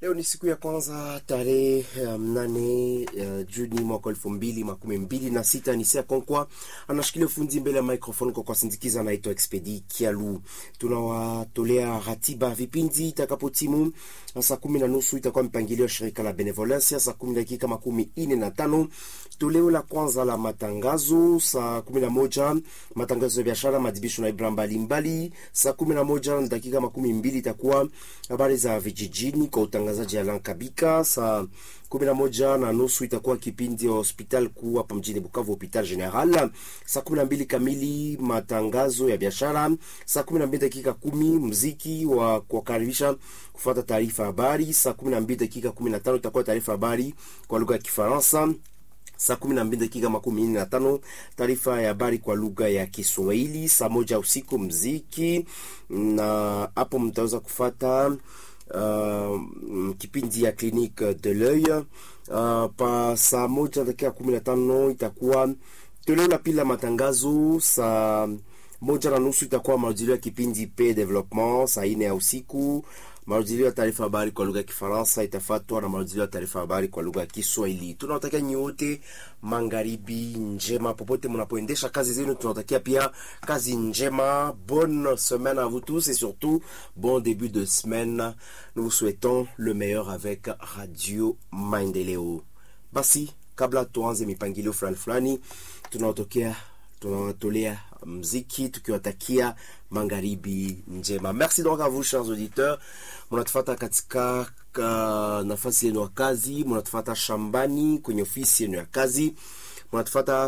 Leo ni siku ya kwanza tarehe mnane uh, Juni mwaka elfu mbili makumi mbili na sita. Ni Sia Konkwa anashikilia ufundi mbele ya microphone kwa kuwasindikiza, naitwa Expedi Kialu. Tunawatolea ratiba vipindi itakapotimu saa kumi na nusu itakuwa mpangilio wa shirika la Benevolencia, saa kumi dakika makumi ine na tano toleo la kwanza la matangazo, saa kumi na moja matangazo ya biashara, madibisho na ibra mbalimbali. Saa kumi na moja na dakika makumi mbili itakuwa habari za vijijini kwa utangazaji Alan Kabika. Saa kumi na moja na nusu itakuwa kipindi ya hospital kuu hapa mjini Bukavu, hopital general. Saa kumi na mbili kamili matangazo ya biashara. Saa kumi na mbili dakika kumi mziki wa kuwakaribisha kufuata taarifa habari. Saa kumi na mbili dakika kumi na tano itakuwa taarifa habari kwa lugha ya Kifaransa saa kumi na mbili dakika makumi nne na tano taarifa ya habari kwa lugha ya Kiswahili. Saa moja usiku mziki, na hapo mtaweza kufata uh, kipindi ya Clinique de l'Oeil. Uh, pa saa moja dakika kumi na tano itakuwa toleo la pili la matangazo. Saa moja na nusu itakuwa marudilio ya kipindi pe development. Saa ine ya usiku marudilio ya taarifa habari kwa lugha ya Kifaransa itafatwa na marudilio ya taarifa habari kwa lugha ya Kiswahili. Tunawatakia nyote magharibi njema popote mnapoendesha kazi zenu. Tunawatakia pia kazi njema, bonne semaine à vous tous et surtout bon début de semaine. Nous vous souhaitons le meilleur avec Radio Maendeleo. Basi kabla tuanze mipangilio fulani fulani, tunawatokea tunawatolea mziki tukiwatakia magharibi njema. Merci donc à vous chers auditeurs, mnatufata katika ka nafasi yenu ya kazi, mnatufata shambani, kwenye ofisi yenu ya kazi, mnatufata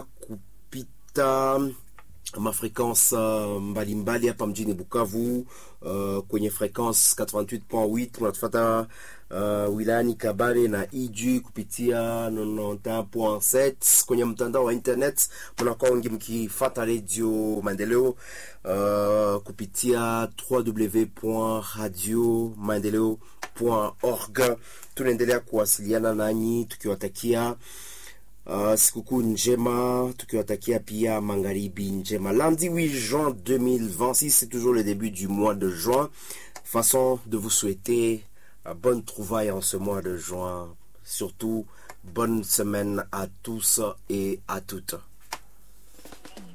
kupita mafrequence uh, mbalimbali hapa mjini Bukavu uh, kwenye frequence 88.8 mnatufata uh, wilayani Kabare na Iju kupitia 91.7 kwenye mtandao wa internet, mnakuwa wengi mkifata Radio Maendeleo uh, kupitia www.radiomaendeleo.org. Tunaendelea kuwasiliana nanyi tukiwatakia Uh, sikukuu njema tukiwatakia pia magharibi njema. Lundi 8 juin 2026, c'est toujours le début du mois de juin. Façon de vous souhaiter uh, bonne trouvaille en ce mois de juin. Surtout, bonne semaine à tous et à toutes.